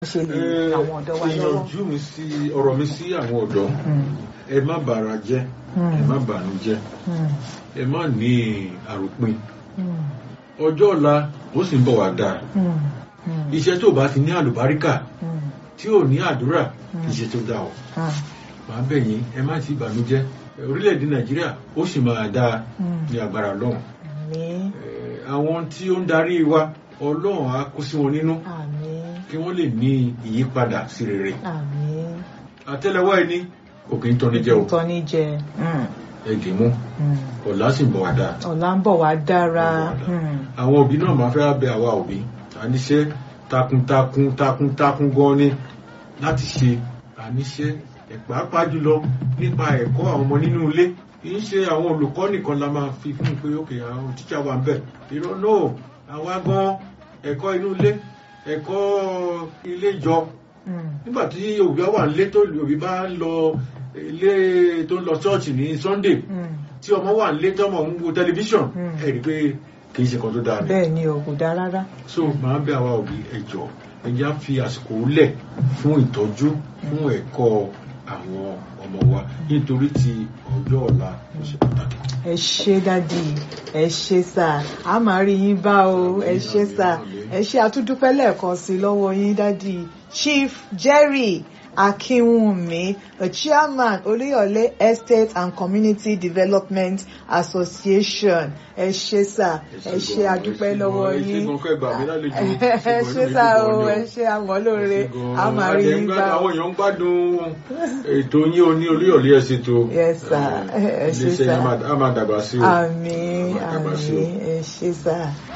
ṣe lè àwọn ọ̀dọ́ wa lọ́wọ́. ìyànjú mi sí ọ̀rọ̀ mi sí àwọn ọ̀dọ́ ẹ má bàrà jẹ́ ẹ má bànú jẹ́ ẹ má ní àròpin ọjọ́ ọ̀la ó sì ń bọ̀ wá dáa iṣẹ́ tó bá ti ní àlùbáríkà tí ò ní àdúrà iṣẹ́ tó dáa o màá bẹ̀ yín ẹ má ti bànújẹ́ orílẹ̀-èdè nàìjíríà ó sì máa dáa ní agbára ọlọ́run àwọn tí ó ń darí wa ọlọ́run á kó sí wọn nínú kí wọ́n lè ní ìyípadà sí rere àtẹ́lẹwọ́ ẹni kò kí ń tọ́ni jẹ o tọ́ni jẹ ẹ̀dì mú ọ̀la sì ń bọ̀ wá dáa ọ̀la ń bọ̀ wá dára àwọn òbí náà máa fẹ́ bẹ àwa òbí àníṣe takuntakun takuntakun gan ni láti ṣe àníṣe pàápàá jùlọ nípa ẹ̀kọ́ àwọn ọmọ nínú ilé kì í ṣe àwọn olùkọ́ nìkan la máa fi fún un pé ókè àwọn tíṣà wà ń bẹ̀ irọ́ náà àwa gan ẹ̀kọ́ inú ilé ẹ̀kọ́ ilé ìjọ nígbà tí òbí wà nílé tó òbí bá ń lọ ilé tó ń lọ ṣọ́ọ̀ṣì ní Sunday tí ọmọ wà nílé tí ọmọ ń wo tẹlifíṣàn ẹ rí i pé kì í ṣe kan tó dáa ni. bẹ́ẹ̀ ni o kò dáa rárá. so màá bẹ̀ àwa òbí ẹ jọ̀ọ́ ẹ já fi àsìkò lẹ̀ fún ìtọ́jú fún ẹ̀kọ́ àwọn ọmọ wa nítorí ti ọjọ́ ọ̀la ló ṣe pàtàkì. ẹ ṣé dádì ẹ ṣé sà á máa rí yín bá o ẹ ṣé sà ẹ ṣé àtúndúpẹ́ lẹ́ẹ̀kan sí lọ́wọ́ yín dádì Chief Jerry Akinwunmi, the chairman Oluyole Estate and Community Development Association. Ẹ ṣé sà, ẹ ṣé àdúpẹ́ lọ́wọ́ yín. Ẹ ṣé sà o, ẹ ṣé àmọ́ lóore, a máa rí yín bá. Àwọn èèyàn ń gbádùn ètò yín o ní Olúyọ̀lé ẹ̀ ṣètò. Yes sà, ẹ ṣé sà. A máa dàgbà sí o. Àmín, àmín, ẹ ṣé sà.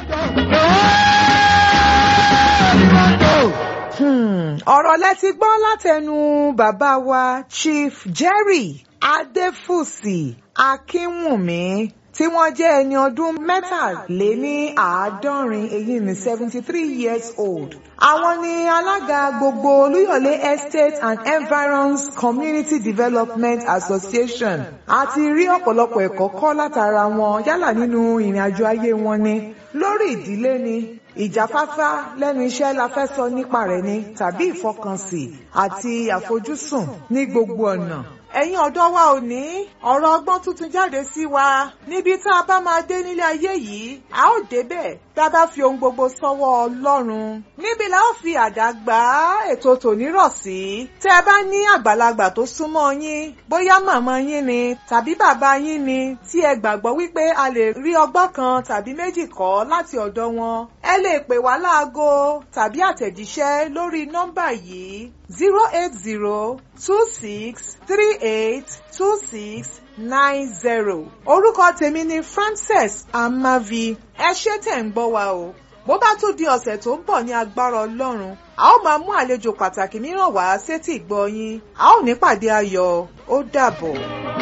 ọ̀rọ̀ lẹ́tí gbọ́ látẹnu bàbá wa Chief Jerry Adéfúsì Akínwùmí tí wọ́n jẹ́ ẹni ọdún mẹ́tàléní àádọ́rin èyí ní seventy three years old. Àwọn ni alága gbogbo Olúyọ̀lé Estate and Environs Community Development Association. A ti rí ọ̀pọ̀lọpọ̀ ẹ̀kọ́ kọ́ látara wọn yálà nínú ìrìn àjò ayé wọn ni lórí ìdílé ni ìjáfáfá lẹ́nu iṣẹ́ la fẹ́ sọ nípa rẹ̀ ni tàbí ìfọkànsìn àti àfojúsùn ní gbogbo ọ̀nà ẹ̀yin ọ̀dọ́ wa ò ní ọ̀rọ̀ ọgbọ́n tuntun jáde sí wa níbi tá a bá máa dé nílé ayé yìí a ó débẹ̀ tá a bá fi ohun gbogbo sọ́wọ́ Ọlọ́run níbi la ó fi àdá gbá ètò tòní rọ̀ sí tẹ́ ẹ bá ní àgbàlagbà tó súnmọ́ yín bóyá màmá yín ni tàbí bàbá yín ni tí ẹ gbàgbọ́ wípé a lè rí ọgbọ́n kan tàbí méjì kọ́ láti ọ̀dọ̀ wọn ẹ lè pè wá láago tàbí àtẹ̀jíṣẹ́ lórí nọ́mbà yìí zero eight zero two six three eight two six nine zero. orúkọ tèmi ni Frances Amavi ẹ ṣé tẹ̀ ń gbọ́ wa o bó bá tún di ọ̀sẹ̀ tó ń bọ̀ ní agbára Ọlọ́run a ó máa mú àlejò pàtàkì mìíràn wá sétí ìgbọ́ yín a ó ní pàdé ayọ̀ ó dàbọ̀.